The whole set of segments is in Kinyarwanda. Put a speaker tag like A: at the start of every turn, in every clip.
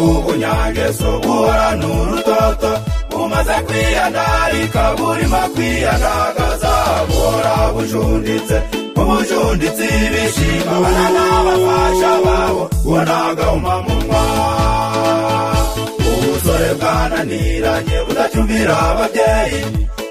A: unyage si uguhora n'urutoto umaze kwiyandarika burimo kwiyandagaza buhora bujunditse ubujunditse ibishima bana n'abafasha babo ubonagahuma mu ubusore bwananiranye budacyumira ababyeyi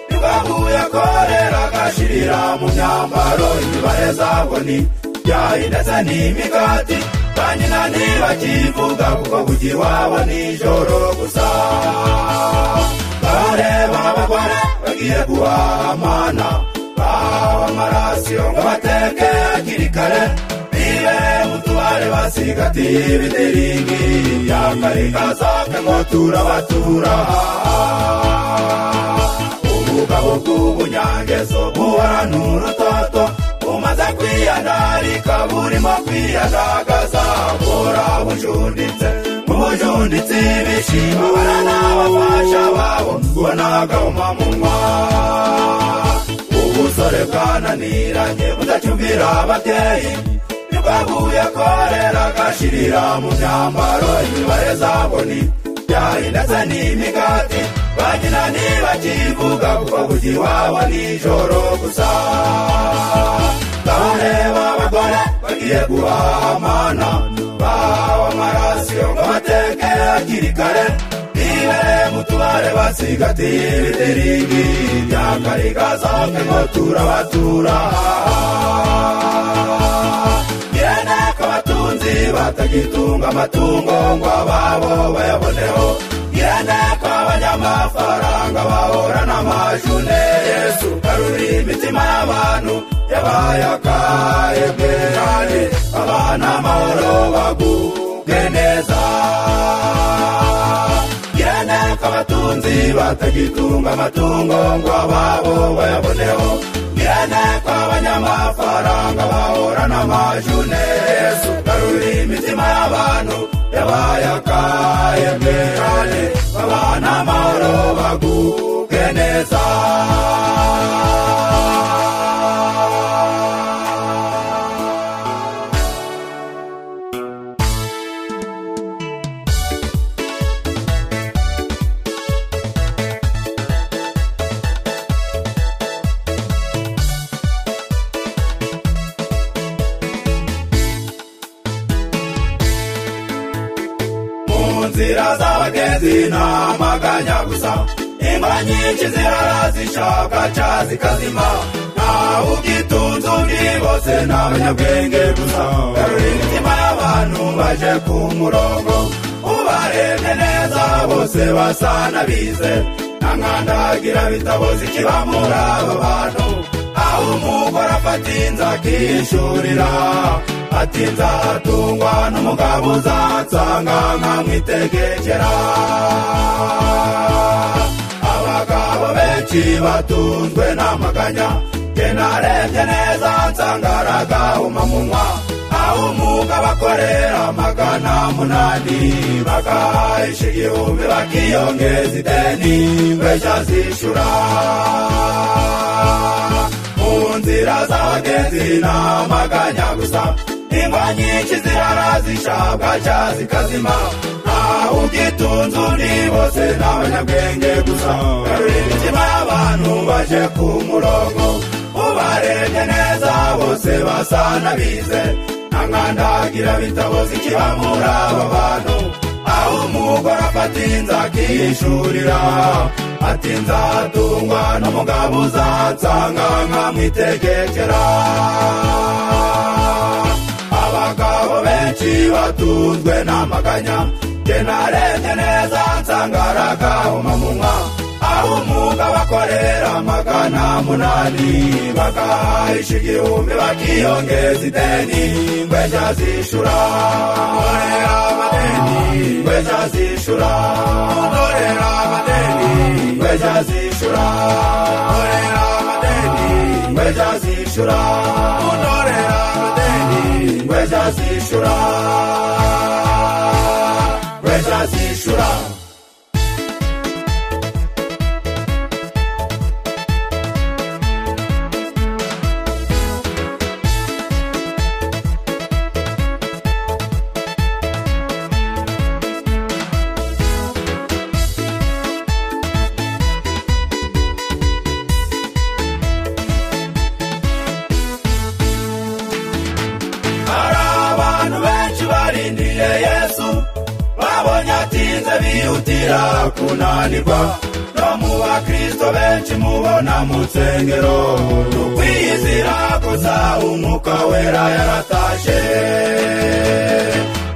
A: ntibahuye korera agashirira mu myambaro imibare zabwo ni ibyayi ndetse n'imigati ba nyina ntibakivuga kuko bujya iwabo nijoro gusa bareba abagore bagiye guhamana bahawe amarasiyo ngo bateke hakiri kare bibe mu tubare basigatiye ibidiringi yakarikazake ngo turabatura ubugabo bw'ubunyangezo buhora n'urutoto bumaze kwiyandarika burimo kwiyandagaza bora bujunditse mu bujunditse ibishima bara n'abafasha babo ubonagahuma mu ubusore bwananiranye budacumbira ababyeyi nibwaguye korera agashirira mu myambaro imibare zabo ni ibyayi ndetse n'imigati ba nyina ntibakivuga kuko bujya iwabo nijoro gusa bareba abagore bagiye guhamana bahawe amarasiyo ngo bateke hakiri kare nibe mu tubare basigatiye ibidiringi bya karikazoke ngo turabatura yene ko abatunzi batagitunga amatungo ngo ababo bayaboneho yene ko abanyamafaranga bahora n'amajune yesu karuri imitima y'abantu yabaye akayebwe kandi abana amahoro baguge neza nako abatunzi batagitunga amatungo ngo ababo bayaboneho ngira nako abanyamafaranga bahora n'amajune yesu garura imitima y'abantu yabaye akayebwe kandi abana amahoro baguke neza nzira z'abagenzi ntamaganya gusa imba nyinshi zirara zishaka ca zikazima ntawe ubyitunze undi bose ni abanyabwenge gusa garura imitima y'abantu baje ku murongo ubarebye neza bose basa n'abize nta nkandagira bitabuze ikibamura abo bantu aho umugore afata inzu akishurira ati nzatungwa n'umugabo uzansanga nkamwitegekera abagabo benshi batunzwe n'amaganya jye narebye neza nsanga aragahuma munwa aho umugabo akorera magana munani bagahisha igihumbi bakiyongeza ideni ngweshya zishura nzira z'abagenzi n'amaganya gusa ingwa nyinshi zirara zishabwa cya zikazima ntawe ubyitunze undi bose ni abanyabwenge gusa garura imitima y'abantu baje ku murongo ubarebye neza bose basa n'abize nta nkandagira bitabuze ikibamura aba bantu aho umugore afata inzu akishurira ati nzatungwa n'umugabo uzansanga nkamwitegekera abagabo benshi batunzwe n'amaganya jye narebye neza nsanga aragahuma munwa aho umugabo akorera magana munani bagahisha igihumbi bakiyongeza ideni ngweshya zishura nkorera amadeni ngweshya zishura nkorera amadeni ngweshya zishura nkorera amadeni ngweshya zishura nkorera amadeni ngweshya zishura ngweshya zishura bihutira kunanirwa no mu bakristo benshi mubona mu nsengero tukwiyizira koza umwuka wera yaratashe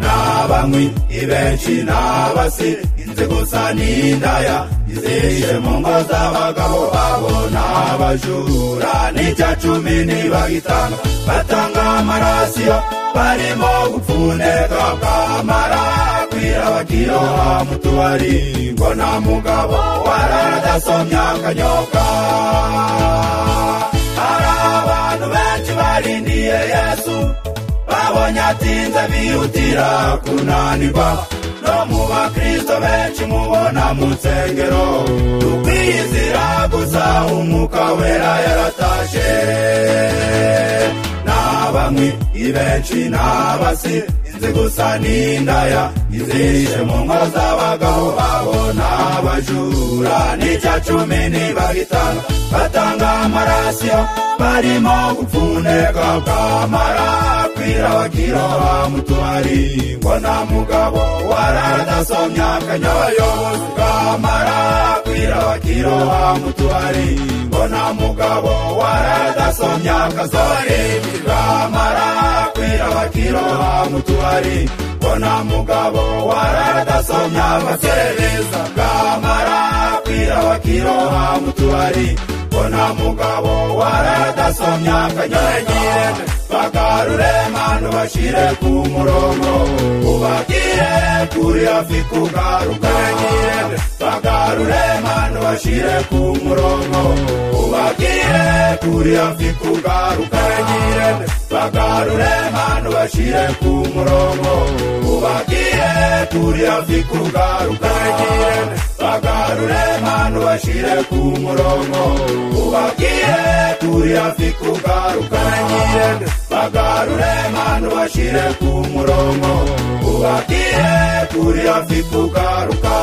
A: n'abanywi ibenshi n'abasi inzego za n'indaya izishe mu ngo z'abagabo babo n'abajura n'icya cumi ntibagitanga batanga amarasiyo barimo gupfundeka bwamara kwira bakiroha mu tubari ngo nta mugabo warara adasomya akanyoka hari abantu benshi barindiye yesu babonye atinze bihutira kunanirwa no mu bakristo benshi mubona mu nsengero tukwiyizira gusa umwuka wera yaratashe n'abanywi ibenshi n'abasi inzi gusa n'indaya izishe mu ngo z'abagabo babo n'abajura n'icya cumi ntibagitanga batanga amarasiyo barimo gupfundeka bwamara kwira bakiroha mu tubari ngo nta mugabo warara adasomya akanyabayobozi bwamara kwira bakiroha mu tubari ngo nta mugabo warara adasomya akazorimbi bwamara kwira bakiroha mu tubari ngo nta mugabo warara adasomya abaserereza bwamara kwira bakiroha mu tubari ngo nta mugabo warara adasomya akanyabayobozi bagarure manu bashire ku murongo ubagire kuri hafi kugaruka bagarure manu bashire ku murongo ubagire kuri hafi kugaruka bagarure manu bashire ku murongo ubagire kuri hafi kugaruka bagarure manu bashire ku murongo ubagire kuri hafi kugaruka bagarure manu bashire ku murongo ubagire kuri hafi kugaruka